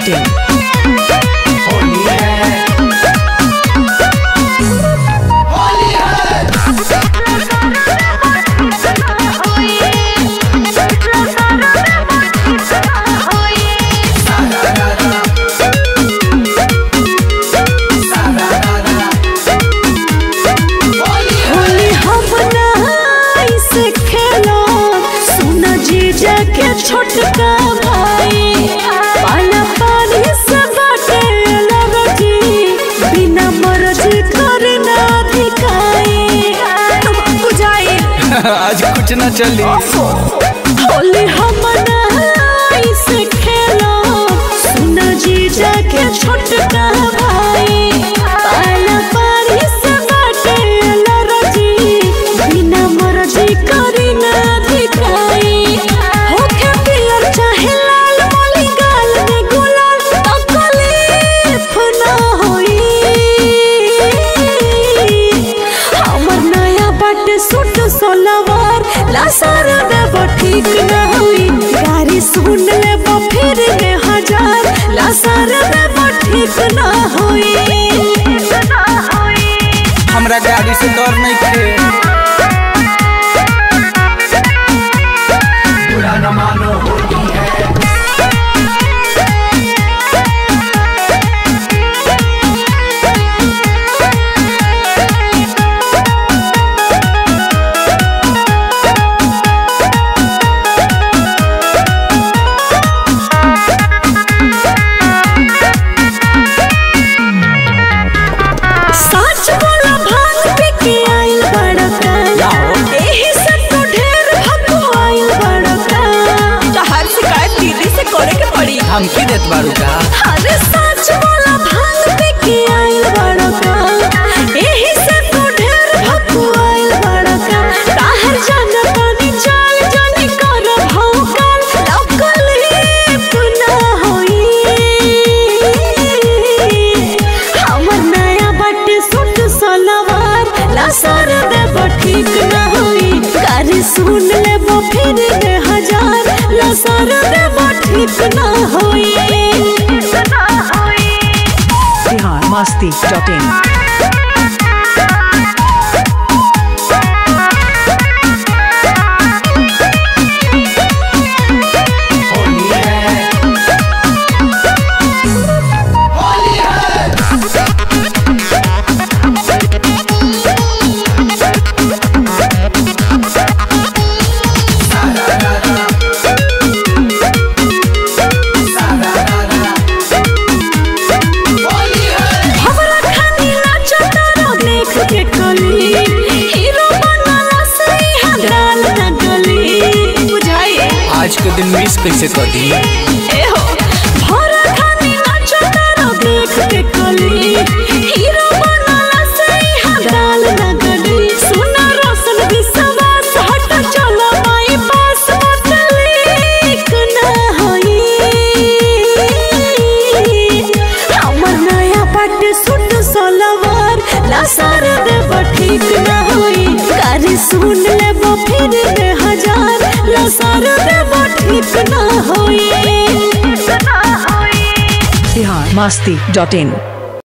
masti.in. Holi हम से खेलो सुना जीजा के छोटका भाई पाला पानी से बाटे लगती बिना मर्जी करे ना दिखाई बुझाई आज कुछ न चली होली हम से खेलो सुना जीजा के छोटका भाई पाला पानी से बाटे लगती बिना मर्जी करे ना दिखाई होके पियर चाहे लाल मोली गाल में गुलाल तकलीफ ना होई हमर नया बाटे सूट सोलवार लासार देव ठीक ना होई गारी सुन ले फिर में हजार लासार देव ठीक ना होई ना होई हमरा गाड़ी से डर नहीं खे सच बोला भांग पी के आइल बड़का एही से तो ढेर भक्को आइल बड़का तोहर शिकायत दीदी से करे के पड़ी धमकी देत बारू का अरे सच बोला भांग पी के आइल बड़का एही से तो ढेर भक्को आइल बड़का काहर जाना तानी चाल जानी कर भौकाल लकलीफ ना होई हमर नया बटे सूट सलवार लासार देव ठीक ना होई गारी सुन लेबो फिर दे हजार लासार देव ठीक ना होई ना होई Bihar masti.in. हमरा खानी नाचो तारो देख के कली हीरो बनला से हंगाल न गली बुझाई आज के दिन मिस कैसे कर दी ए हो हमरा खानी नाचो तारो देख के कली हीरो बनला से हंगाल न गली सुना रोशन विश्वास हट चलो माई पास मतलीक ना होई हमर नया पट सूट सलवार लासार देव ठीक ना होई गारी सुन लेबो फिर दे हजार लासार देव ठीक ना होई ना होई Bihar masti.in.